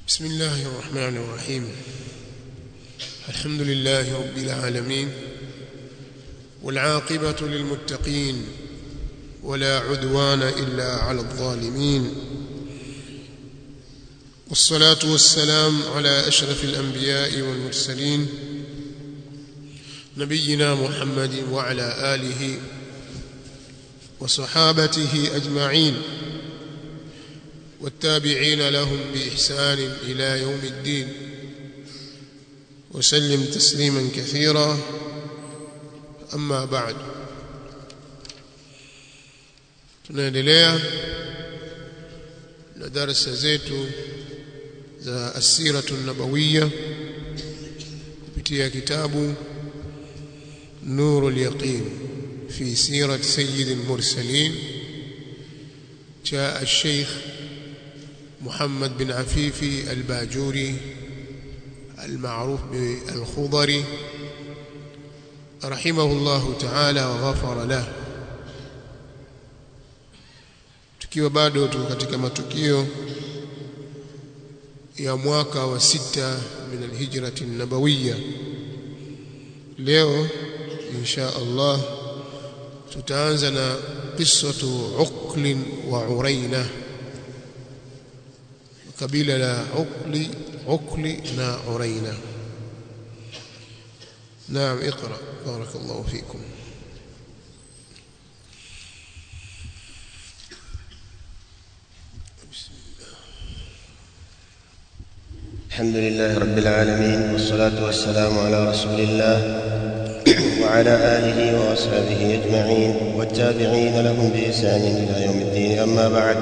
بسم الله الرحمن الرحيم الحمد لله رب العالمين والعاقبة للمتقين ولا عدوان إلا على الظالمين والصلاة والسلام على أشرف الأنبياء والمرسلين نبينا محمد وعلى آله وصحابته أجمعين والتابعين لهم بإحسان إلى يوم الدين وسلم تسليما كثيرا أما بعد tunaendelea na darasa zetu za asiratu nabawiya kupitia kitabu nuru lyaqin fi sirat sayyid almursalin cha الشيخ محمد بن عفيفي الباجوري المعروف بالخضري رحمه الله تعالى وغفر له tukiwa bado tuko katika matukio ya mwaka wa sita min alhijrati nabawiyya leo insha Allah tutaanza na qissatu uql wa uraina kabila la uqli uqli na uraina naam اقرا بارك الله فيكم الحمد لله رب العالمين والصلاة والسلام على رسول الله وعلى آله وأصحابه أجمعين والتابعين لهم بإحسان إلى يوم الدين أما بعد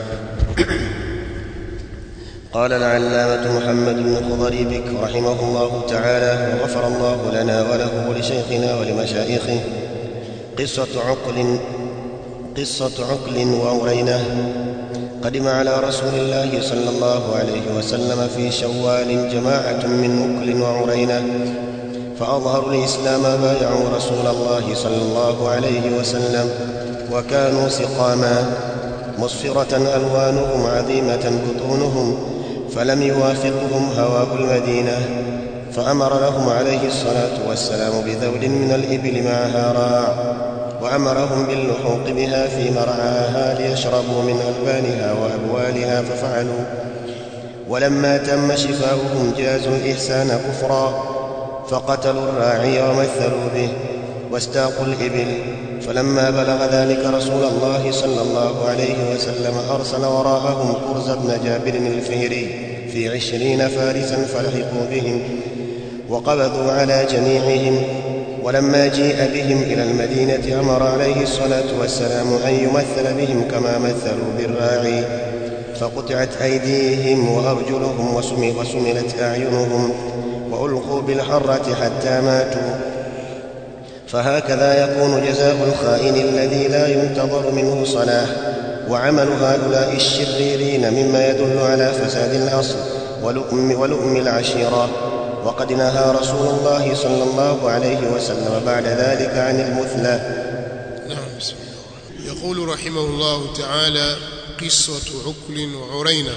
قال العلامة محمد بن خضري بك رحمه الله تعالى وغفر الله لنا وله ولشيخنا ولمشايخه قصة عقل قصة عقل وأورينه قدم على رسول الله صلى الله عليه وسلم في شوال جماعة من أكل وعرينة فأظهروا الإسلام بايعوا رسول الله صلى الله عليه وسلم وكانوا سقاما مصفرة ألوانهم عظيمة بطونهم فلم يوافقهم هواء المدينة فأمر لهم عليه الصلاة والسلام بذول من الإبل معها راع وأمرهم باللحوق بها في مرعاها ليشربوا من ألبانها وأبوالها ففعلوا ولما تم شفاؤهم جازوا الإحسان كفرا فقتلوا الراعي ومثلوا به واستاقوا الإبل فلما بلغ ذلك رسول الله صلى الله عليه وسلم أرسل وراءهم كرز بن جابر الفهري في عشرين فارسا فلحقوا بهم وقبضوا على جميعهم ولما جيء بهم إلى المدينة أمر عليه الصلاة والسلام أن يمثل بهم كما مثلوا بالراعي فقطعت أيديهم وأرجلهم وسملت أعينهم وألقوا بالحرة حتى ماتوا فهكذا يكون جزاء الخائن الذي لا ينتظر منه صلاح وعمل هؤلاء الشريرين مما يدل على فساد الأصل ولؤم, ولؤم العشيرة وقد نهى رسول الله صلى الله عليه وسلم بعد ذلك عن المثلى نعم بسم الله يقول رحمه الله تعالى قصة عكل وعرينة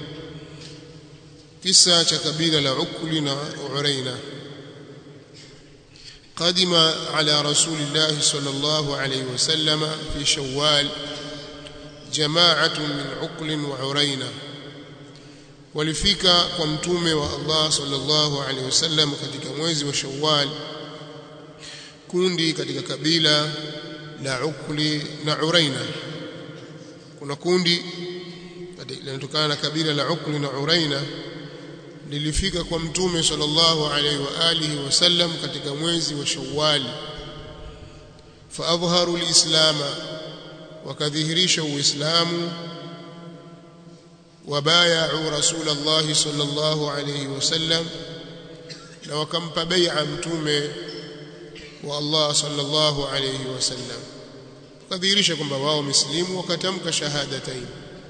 قصة كبيرة لعكل وعرينة قدم على رسول الله صلى الله عليه وسلم في شوال جماعة من عقل وعرينة walifika kwa mtume wa Allah sallallahu alaihi wasallam katika mwezi wa Shawwal kundi katika kabila la Ukli na Uraina kuna kundi linatokana na kabila la Ukli na Uraina lilifika kwa mtume sallallahu alaihi wa alihi wasallam katika mwezi wa Shawwal faadhharu alislama wakadhihirisha uislamu وبايعوا رسول الله صلى الله عليه وسلم na wakampa bai'a mtume wa Allah sallallahu alayhi wasallam kadhihirisha kwamba wao mislimu wakatamka shahadatain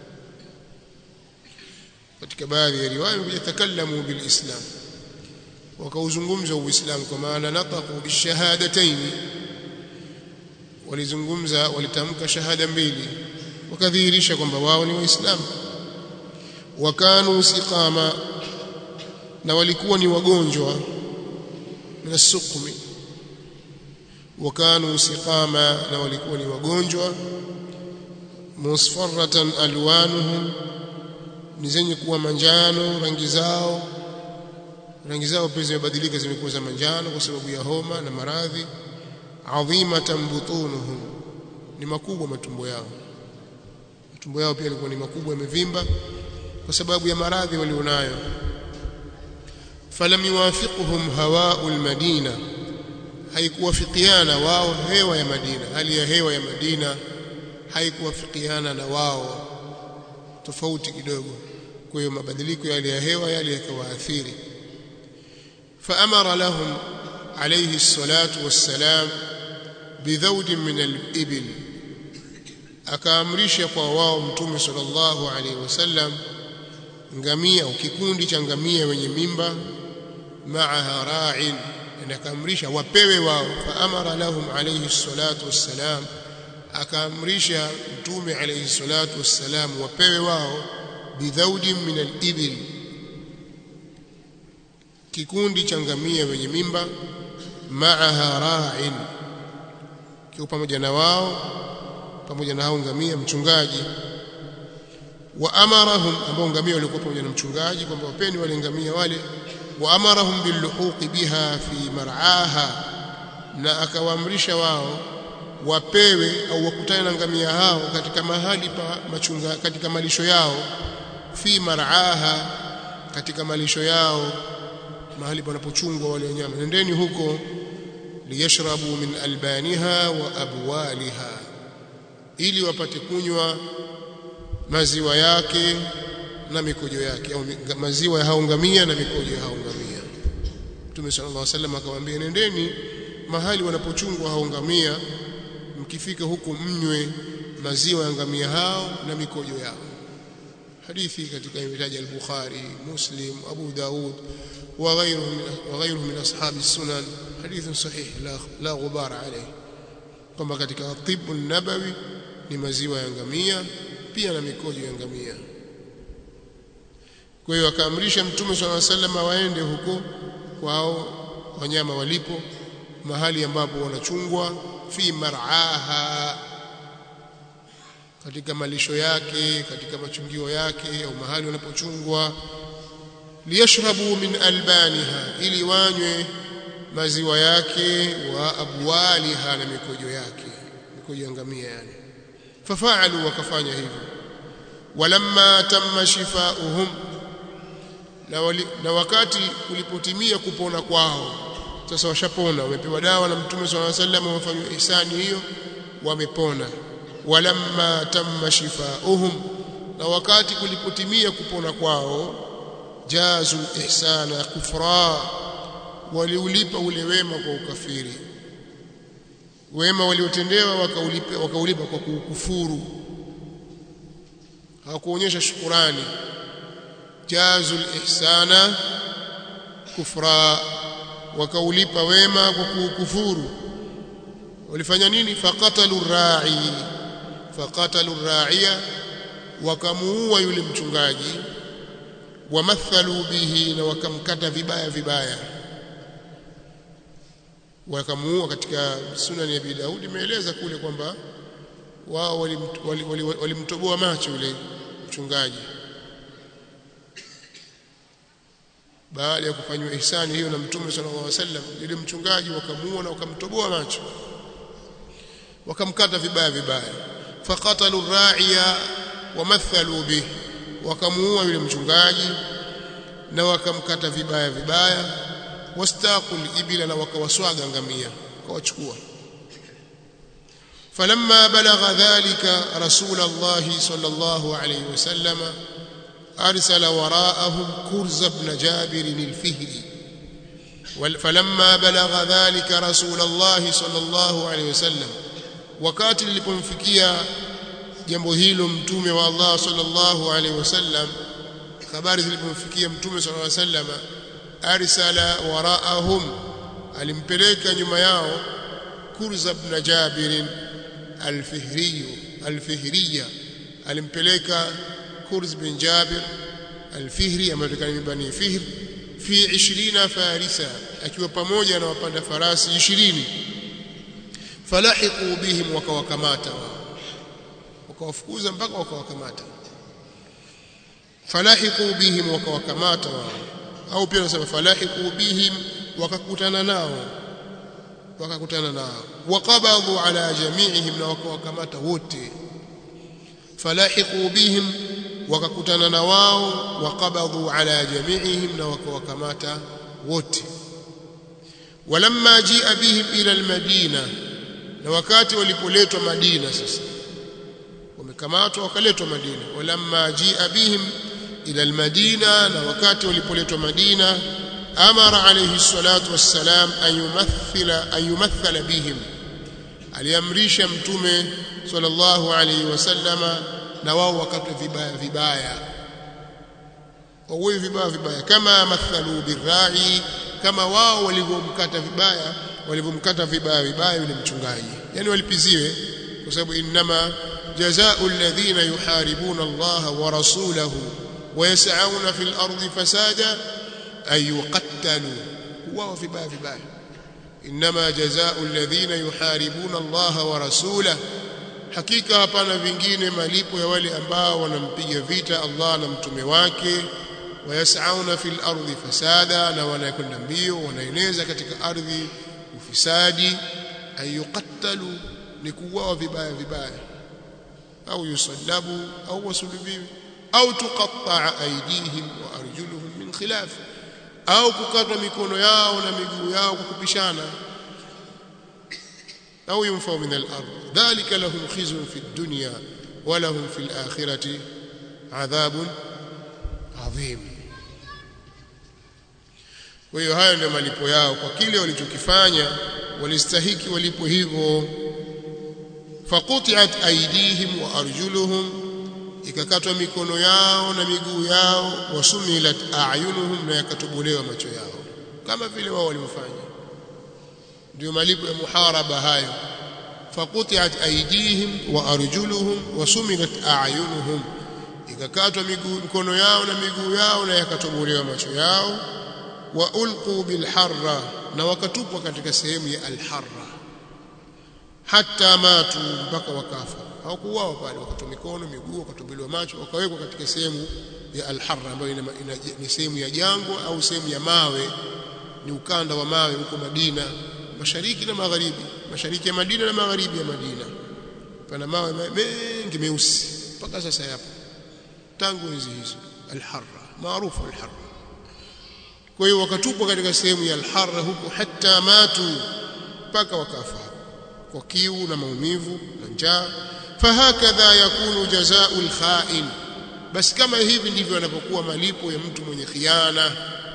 katika baadhi ya riwaya yatakallamu bilislam wakauzungumza uislamu kwa maana nataqu bishahadatain walizungumza walitamka shahada mbili wakadhihirisha kwamba wao ni waislamu wakanu siqama na walikuwa ni wagonjwa min sukmi wakanu siqama na walikuwa ni wagonjwa musfarratan alwanuhum ni zenye kuwa manjano rangi zao rangi zao pia zimebadilika zimekuwa za manjano kwa sababu ya homa na maradhi adhimatan butunuhum ni makubwa matumbo yao matumbo yao pia yalikuwa ni makubwa yamevimba kwa sababu ya maradhi walionayo falam yuwafiquhum hawa'u almadina haikuwafikiana wao hewa ya Madina hali ya hewa ya Madina haikuwafikiana na wao tofauti kidogo kwa hiyo mabadiliko ya hali ya hewa yale yakawaathiri faamara lahum alayhi salatu wassalam bidhaud min al-ibil akaamrisha kwa wao mtume sallallahu alaihi wasallam ngamia au kikundi cha ngamia wenye mimba maaha ra'in na akaamrisha wapewe wao faamara lahum alayhi salatu wassalam akaamrisha mtume alayhi salatu wassalam wapewe wao bidhaudin min al-ibil kikundi cha ngamia wenye mimba maaha ra'in kiko pamoja na wao pamoja na hao ngamia mchungaji wa amarahum ambao ngamia walikuwa pamoja na mchungaji kwamba wapeni wale ngamia wale wa amarahum billuhuqi biha fi mar'aha na akawaamrisha wao wapewe au wakutane na ngamia hao katika mahali pa machunga katika malisho yao fi mar'aha katika malisho yao mahali panapochungwa wale wanyama nendeni huko liyashrabu min albaniha wa abwaliha ili wapate kunywa maziwa yake na mikojo yake au maziwa ya hao ngamia na mikojo ya hao ngamia Mtume sallallahu alaihi wasallam akamwambia nendeni mahali wanapochungwa hao ngamia mkifika huku mnywe maziwa ya ngamia hao na mikojo yao hadithi katika imetaja al-Bukhari Muslim Abu Daud wa ghayruhu wa ghayruhu min ashabi sunan hadith sahih la la ghubar alayhi kwamba katika tibu nabawi ni maziwa ya ngamia pia na mikojo ya ngamia kwa hiyo akaamrisha mtume swalla sallam waende huko kwao wanyama walipo mahali ambapo wanachungwa fi mar'aha katika malisho yake katika machungio yake au mahali wanapochungwa liyashrabu min albaniha ili wanywe maziwa yake wa abwaliha na mikojo yake mikojo ya ngamia yani fafaalu wakafanya hivyo walamma tamma shifauhum na, wali, na wakati ulipotimia kupona kwao sasa washapona wamepewa dawa na mtume swalla sallam wamefanywa ihsani hiyo wamepona walamma tamma shifauhum na wakati kulipotimia kupona kwao jazu ihsana kufra waliulipa ule wema kwa ukafiri wema waliotendewa wakaulipa wakaulipa kwa kukufuru hawakuonyesha shukurani jazu ihsana kufra wakaulipa wema kwa kukufuru walifanya nini faqatalu ra'i faqatalu ra'iya wakamuua yule mchungaji wamathalu bihi na wakamkata vibaya vibaya wakamuua katika sunani ya Abi Daud imeeleza kule kwamba wao walimtoboa wali, wali, wali macho yule mchungaji baada ya kufanywa ihsani hiyo na mtume sallallahu alaihi wasallam yule mchungaji wakamuua na wakamtoboa macho wakamkata vibaya vibaya faqatalu ra'iya wamathalu bihi wakamuua yule mchungaji na wakamkata vibaya vibaya wastaqul ibila na wakawaswaga ngamia wakawachukua فلما بلغ ذلك رسول الله صلى الله عليه وسلم أرسل وراءهم كرز بن جابر الفهري فلما بلغ ذلك رسول الله صلى الله عليه وسلم wakati lilipomfikia jambo hilo mtume wa Allah sallallahu alaihi wasallam habari zilipomfikia mtume sallallahu alaihi wasallam arsala waraahum alimpeleka nyuma yao kurza ibn jabir al-fihri al-fihriya alimpeleka kurz bin jabir al-Fihri ambaye ni bani Fihr fi 20 farisa akiwa pamoja na wapanda farasi 20 falahiqu bihim wakawakamata wakawafukuza mpaka wakawakamata falahiqu bihim wakawakamata au pia nasema falahiqu bihim wakakutana nao wakakutana nao waqabadhu ala jami'ihim na wakawakamata wote falahiqu bihim wakakutana na wao waqabadhu ala jami'ihim na wakawakamata wote walamma jia bihim ila almadina na wakati walipoletwa Madina sasa wamekamatwa wakaletwa Madina walamma jia bihim ila almadina na wakati walipoletwa Madina amara alayhi salatu wassalam an yumathila an yumathala bihim aliamrisha mtume sallallahu alayhi wasallama na wao wakatwe vibaya vibaya wawe vibaya vibaya kama mathalu birai kama wao walivyomkata vibaya walivyomkata vibaya vibaya yule mchungaji yani walipiziwe kwa sababu inma jazaa'u alladhina yuharibuna Allah wa rasulahu wa yas'auna fil ardi fasada ay yuqattalu wao vibaya vibaya inma jazaa'u alladhina yuharibuna Allah wa rasulahu hakika hapana vingine malipo ya wale ambao wanampiga vita Allah na mtume wake wayasauna fil ardi fasada na wanakwenda mbio wanaeneza katika ardhi ufisadi ayuqattalu ni kuuawa vibaya vibaya au yusallabu au wasulubiwi au tuqatta'a aydihim wa arjuluhum min khilaf au kukatwa mikono yao na miguu yao kwa kupishana au yunfau min al-ard dhalika lahum khizyun fi ad-dunya wa lahum fi al-akhirati adhabun adhim kwa hiyo hayo ndio malipo yao kwa kile walichokifanya walistahiki walipo hivyo faqutiat aydihim wa arjuluhum ikakatwa mikono yao na miguu yao wasumilat a'yunuhum na yakatobolewa macho yao kama vile wao walivyofanya ndio malipo ya muharaba hayo faqutiat aydihim wa arjuluhum wasumilat a'yunuhum ikakatwa miguu mikono yao na miguu yao na yakatobolewa macho yao wa ulqu bilharra na wakatupwa katika sehemu ya alharra hata matu mpaka wakafa hawakuuawa pale wakatwa mikono miguu wakatobolewa macho wakawekwa katika sehemu ya alharra ambayo ni sehemu ya jangwa au sehemu ya mawe ni ukanda wa mawe huko Madina mashariki na magharibi mashariki ya Madina na magharibi ya Madina pana mawe mengi meusi mpaka sasa yapo tangu enzi hizo alharra maarufu alharra kwa hiyo wakatupwa katika sehemu ya alharra huko hata matu mpaka wakafa kwa kiu na maumivu na njaa fahakadha yakunu jazaa'u alkha'in basi kama hivi ndivyo yanapokuwa malipo ya mtu mwenye khiana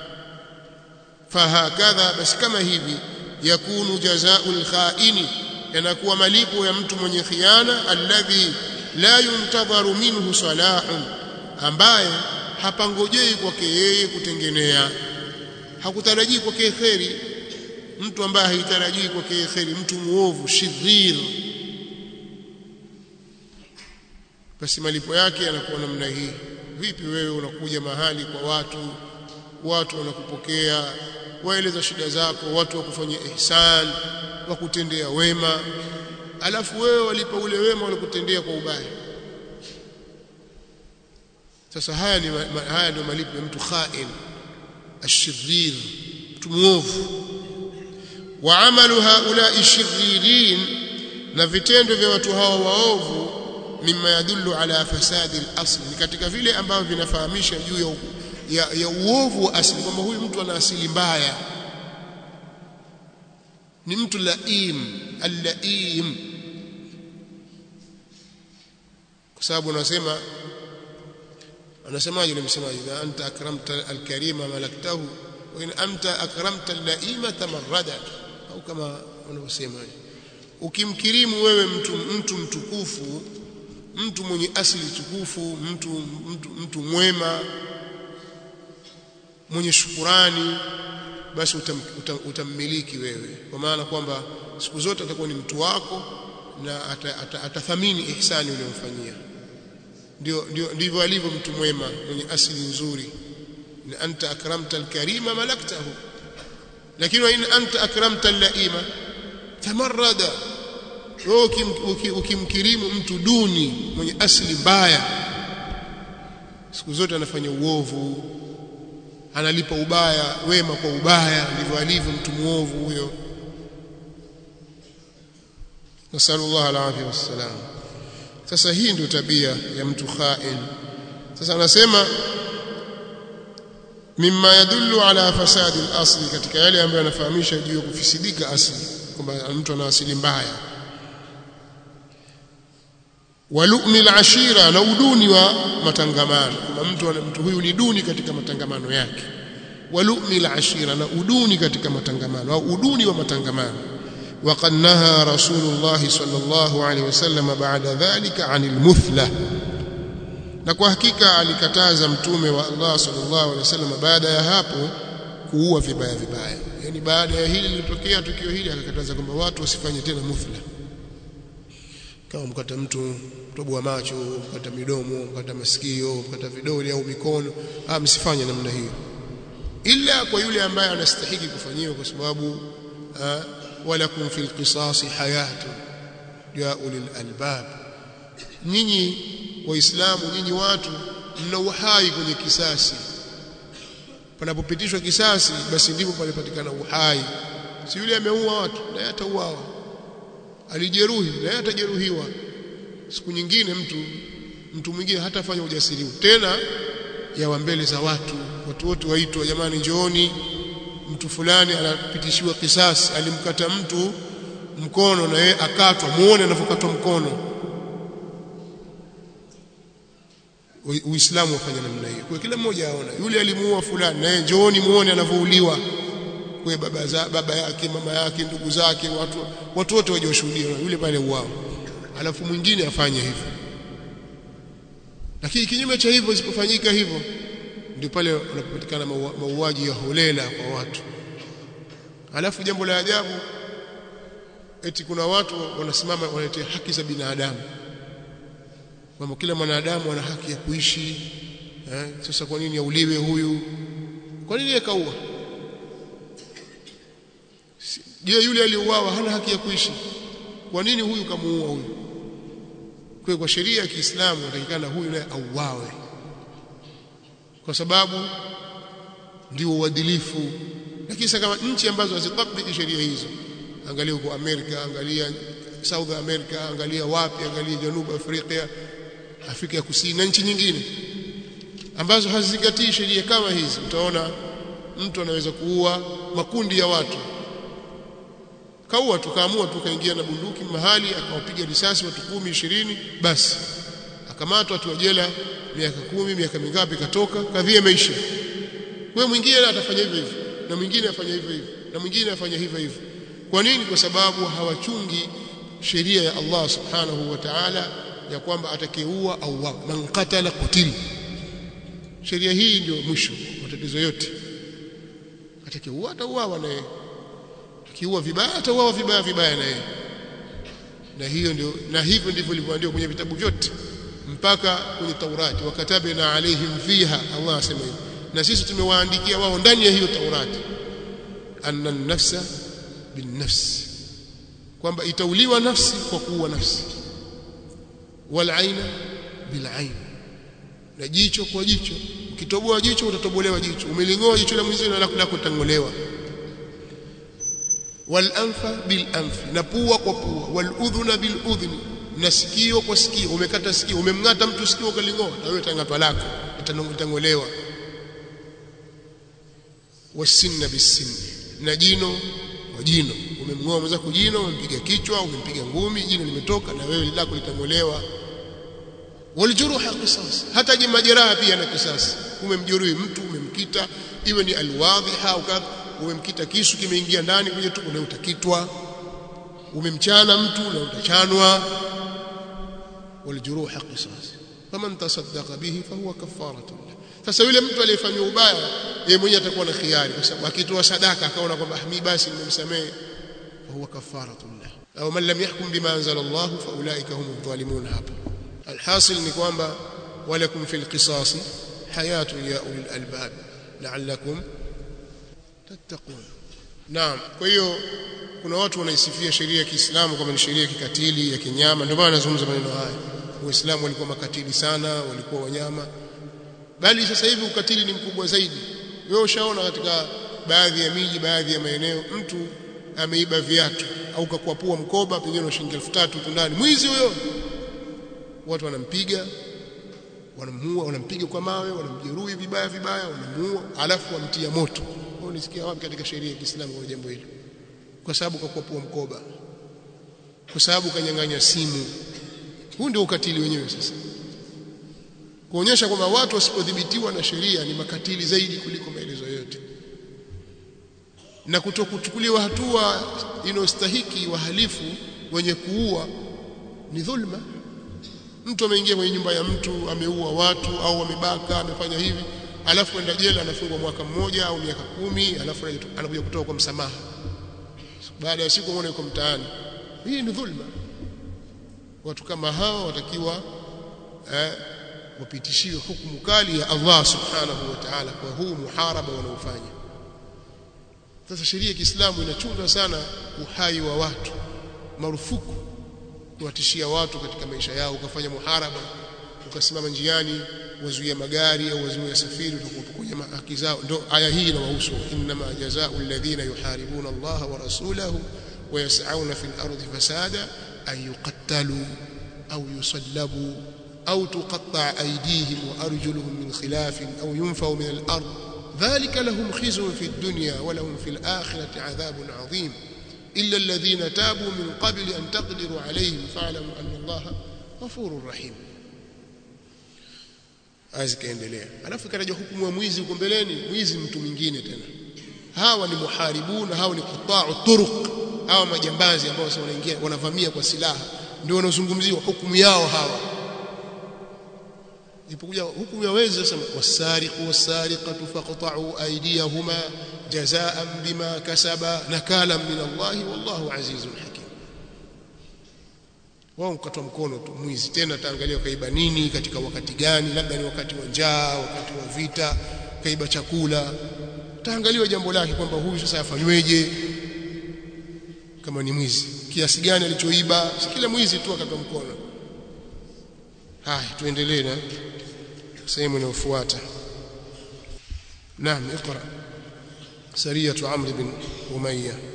fahakadha basi kama hivi yakunu jazaa'u alkha'ini yanakuwa malipo ya mtu mwenye khiana alladhi la yuntadharu minhu salahun ambaye hapangojei kwake yeye kutengenea hakutarajii kwake kheri mtu ambaye haitarajii kwake kheri mtu muovu shidhir basi malipo yake yanakuwa namna hii vipi wewe unakuja mahali kwa watu watu wanakupokea waeleza shida zako watu wakufanyia ihsan wakutendea wema alafu wewe walipa ule wema walikutendea kwa ubaya sasa haya ni haya ndio malipo ya mtu khain ashirir mtu muovu wa amalu haula shiririn na vitendo vya watu hawa waovu mimma yadullu ala fasadi al-asl ni katika vile ambavyo vinafahamisha juu ya, ya, ya uovu wa asili kwamba huyu mtu ana asili mbaya ni mtu laim al-laim kwa sababu anasema anasemaje yule msemaji idha anta akramta al-karima malaktahu wa in anta akramta al-laima tamarrada au kama wanavyosema ukimkirimu wewe mtu mtu mtukufu mtu mwenye asili tukufu mtu mtu, mtu mwema mwenye shukurani basi utam, utam, utammiliki wewe kwa maana kwamba siku zote atakuwa ni mtu wako na atathamini ata, ata ihsani uliyomfanyia ndio ndio ndivyo alivyo mtu mwema mwenye asili nzuri in anta akramta alkarima malaktahu lakini wa in anta akramta allaima tamarrada wewe ukimkirimu mtu duni mwenye asili mbaya siku zote anafanya uovu analipa ubaya wema kwa ubaya ndivyo alivyo mtu muovu huyo nasallallahu alaihi wasallam sasa hii ndio tabia ya mtu khain sasa anasema mimma yadullu ala fasadi al-asli katika yale ambayo yanafahamisha juu ya kufisidika asli kwamba mtu ana asili mbaya walumi al-ashira na uduni wa matangamano kwamba mtu mtu huyu ni duni katika matangamano yake walumi al-ashira na uduni katika matangamano au uduni wa matangamano وقد نهى رسول الله صلى الله عليه وسلم بعد ذلك عن المثلة na kwa hakika alikataza mtume wa Allah sallallahu alaihi wasallam baada ya hapo kuua vibaya vibaya yani baada ya hili lilitokea tukio hili akakataza kwamba watu wasifanye tena muthla kama mkata mtu toboa macho mkata midomo mkata masikio mkata vidole au mikono ah msifanye namna hiyo ila kwa yule ambaye anastahili kufanyiwa kwa sababu walakum fil qisasi hayatun ya ulil albab nyinyi waislamu nyinyi watu mna uhai kwenye kisasi panapopitishwa kisasi basi ndipo palipatikana uhai si yule ameua watu naye atauawa alijeruhi naye atajeruhiwa siku nyingine mtu mtu mwingine hatafanya ujasiri tena yawa mbele za watu watu wote waitwa jamani njooni mtu fulani anapitishiwa kisasi alimkata mtu mkono na yeye akatwa muone anavyokatwa mkono Uislamu wafanya namna hiyo. Kwa kila mmoja aona yule alimuua fulani naye njooni muone anavyouliwa. Kwa baba za, baba yake, mama yake, ndugu zake, watu watu wote waje washuhudie yule pale uao. Alafu mwingine afanye hivyo. Lakini kinyume cha hivyo isipofanyika hivyo ndio pale unapopatikana mauaji ya holela kwa watu. Alafu jambo la ajabu eti kuna watu wanasimama wanatetea haki za binadamu kwamba kila mwanadamu ana haki ya kuishi eh, sasa kwa nini auliwe huyu kwa nini akaua je yule aliyeuawa hana haki ya kuishi kwa nini huyu kamuua huyu kwa kwa sheria ya Kiislamu inatakikana huyu naye auawe kwa sababu ndio uadilifu lakini sasa kama nchi ambazo hazitabiki sheria hizo angalia huko Amerika angalia South America angalia wapi angalia Janubu Afrika Afrika ya Kusini na nchi nyingine ambazo hazizingatii sheria kama hizi utaona mtu anaweza kuua makundi ya watu kaua tukaamua tukaingia na bunduki mahali akawapiga risasi watu kumi ishirini basi akamatwa watu wa jela miaka kumi miaka mingapi katoka kadhia imeisha wewe mwingine atafanya hivyo hivyo na mwingine afanya hivyo hivyo na mwingine afanya hivyo hivyo kwa nini kwa sababu hawachungi sheria ya Allah subhanahu wa ta'ala ya kwamba atakayeua au wao man qatala qutili sheria hii ndio mwisho matatizo yote atakayeua atauawa naye akiua vibaya atauawa vibaya vibaya naye na hiyo ndio na hivyo ndivyo ilivyoandikwa kwenye vitabu vyote mpaka kwenye Taurati wakatabna alaihim fiha Allah asema hivyo na sisi tumewaandikia wao ndani ya hiyo Taurati anna nafsa bin nafsi kwamba itauliwa nafsi kwa kuua nafsi wal aina bil ain na jicho kwa jicho ukitoboa jicho utatobolewa jicho umelingoa jicho la mwenzio na lako litangolewa wal anfa bil anfi na pua kwa pua wal udhuna bil udhni na sikio kwa sikio umekata sikio umemngata mtu sikio ukalingoa na wewe tangatwa lako litangolewa wasinna bisinni na jino kwa jino umemngoa mwenzako jino umempiga kichwa umempiga ngumi jino limetoka na wewe lako litangolewa waljuruha qisas hata majeraha pia na kisasi umemjeruhi mtu umemkita iwe ni alwadhiha au kadha umemkita kisu kimeingia ndani kwenye tumbo na utakitwa umemchana mtu na utachanwa waljuruha qisas faman tasaddaqa bihi fahuwa kafaratu sasa yule mtu aliyefanywa ubaya yeye mwenyewe atakuwa na khiari kwa sababu akitoa sadaka akaona kwamba mimi basi nimemsamehe fahuwa kafaratu au man lam yahkum bima anzala Allah fa ulaika humu dhalimun hapa alhasil ni kwamba walakum fil qisasi hayatun ya ulil albab la'allakum tattaqun naam kwa hiyo kuna watu wanaisifia sheria ya Kiislamu kama ni sheria ya kikatili ya kinyama ndio maana nazungumza maneno haya waislamu walikuwa makatili sana walikuwa wanyama bali sasa hivi ukatili ni mkubwa zaidi wewe ushaona katika baadhi ya miji baadhi ya maeneo mtu ameiba viatu au kakwapua mkoba pengine na shilingi 3000 tu ndani mwizi huyo watu wanampiga wanamuua wanampiga kwa mawe wanamjeruhi vibaya vibaya wanamuua alafu wamtia moto wao nisikia wapi katika sheria ya Kiislamu kwa jambo hilo kwa sababu kakwapua mkoba kwa sababu kanyang'anya simu huu ndio ukatili wenyewe sasa kuonyesha kwamba watu wasipodhibitiwa na sheria ni makatili zaidi kuliko maelezo yote na kutokuchukuliwa hatua inayostahiki wahalifu wenye kuua ni dhulma mtu ameingia kwenye nyumba ya mtu ameua watu au amebaka amefanya hivi alafu enda jela anafungwa mwaka mmoja au miaka kumi alafu anakuja kutoka kwa msamaha baada ya siku muone yuko mtaani hii ni dhulma watu kama hao watakiwa eh, wapitishiwe hukumu kali ya Allah subhanahu wa ta'ala kwa huu muharaba wanaofanya sasa sheria ya Kiislamu inachunga sana uhai wa watu marufuku kuwatishia watu katika maisha yao ukafanya muharaba ukasimama njiani wazuia magari au wazuia safiri utakupokonya haki zao ndo aya hii inawahusu inma jazaa'u alladhina yuharibuna Allah wa rasulahu wa yas'auna fil ardi fasada an yuqattalu au yusallabu au tuqatta aydihim wa arjuluhum min khilaf au yunfaw min al-ard ذلك لهم خزي في الدنيا ولهم في الآخرة عذاب عظيم إلا الذين تابوا من قبل أن تقدروا عليهم فاعلموا أن الله غفور رحيم azi kaendelea alafu ikataja hukumu ya mwizi huko mbeleni mwizi mtu mwingine tena hawa ni muharibuna hawa ni quta'u turuq hawa majambazi ambao sasa wanaingia wanavamia kwa silaha ndio wanazungumziwa hukumu yao hawa ipokuja hukumu ya wezi sasa wasariqu wasariqatu faqta'u aydiyahuma jazaan bima kasaba nakala min Allah wallahu azizun hakim wao mkatwa mkono tu mwizi tena taangalia kaiba nini katika wakati gani labda ni wakati wa njaa wakati wa vita kaiba chakula taangaliwa jambo lake kwamba huyu sasa afanyweje kama ni mwizi kiasi gani alichoiba si kila mwizi tu akatwa mkono haya tuendelee na sehemu inayofuata naam اقرا سريه عمرو بن اميه